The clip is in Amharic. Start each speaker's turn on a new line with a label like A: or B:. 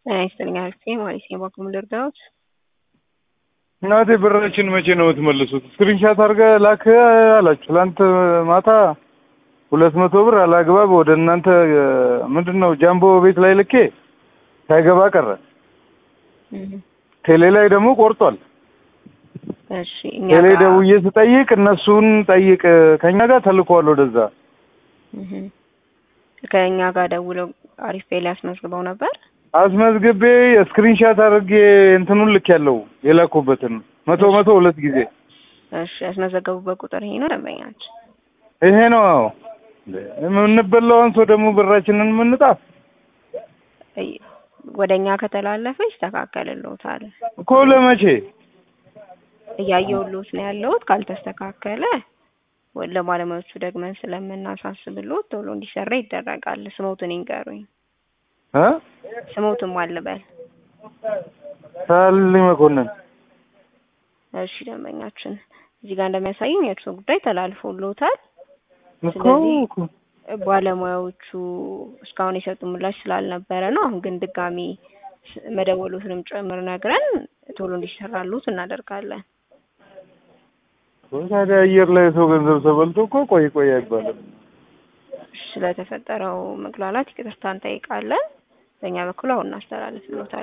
A: ጤና ይስጥልኝ አክስቴ ማለት ነው። በኩል ልርዳዎት?
B: እናቴ ብራችን መቼ ነው የምትመልሱት? ስክሪንሻት አድርገህ ላክ አላችሁ። ትላንት ማታ ሁለት መቶ ብር አላግባብ ወደ እናንተ ምንድን ነው ጃምቦ ቤት ላይ ልኬ ሳይገባ ቀረ። ቴሌ ላይ ደግሞ ቆርጧል።
A: እሺ እኛ
B: ቴሌ
A: ጋር
B: ደውዬ ስጠይቅ እነሱን ጠይቅ ከኛ ጋር ተልኳል ወደዛ።
A: እህ ከእኛ ጋር ደውለው አሪፍ ፔል ያስመዝግበው ነበር።
B: አስመዝግቤ ስክሪንሻት አድርጌ እንትኑን ልክ ያለው የላኩበትን መቶ መቶ ሁለት ጊዜ
A: እሺ ያስመዘገቡበት ቁጥር ይሄ ነው ደንበኛችን።
B: ይሄ ነው። አዎ የምንበላውን ሰው ደግሞ ብራችንን የምንጣፍ
A: እይ- ወደ እኛ ከተላለፈ ይስተካከልልዎታል።
B: እኮ ለመቼ
A: እያየሁልዎት ነው ያለሁት። ካልተስተካከለ ወ- ለባለሙያዎቹ ደግመን ስለምናሳስብልዎት ቶሎ እንዲሰራ ይደረጋል። ስሞትን ይንገሩኝ።
B: እ
A: ስሞትን ማልበል።
B: ሳሊ መኮንን
A: እሺ ደንበኛችን እዚህ ጋር እንደሚያሳየኝ የእርሶ ጉዳይ ተላልፎልዎታል።
B: እኮ
A: ስለዚህ
B: እኮ
A: ባለሙያዎቹ እስካሁን የሰጡ ምላሽ ስላልነበረ ነው። አሁን ግን ድጋሚ ስ- መደወሉትንም ጭምር ነግረን ቶሎ እንዲሰራሉት እናደርጋለን።
B: ታዲያ አየር ላይ ሰው ገንዘብ ተበልቶ እኮ ቆይ ቆይ አይባልም።
A: ስለተፈጠረው መግላላት ይቅርታ እንጠይቃለን። በእኛ በኩል አሁን እናስተላልፍልዎታለን።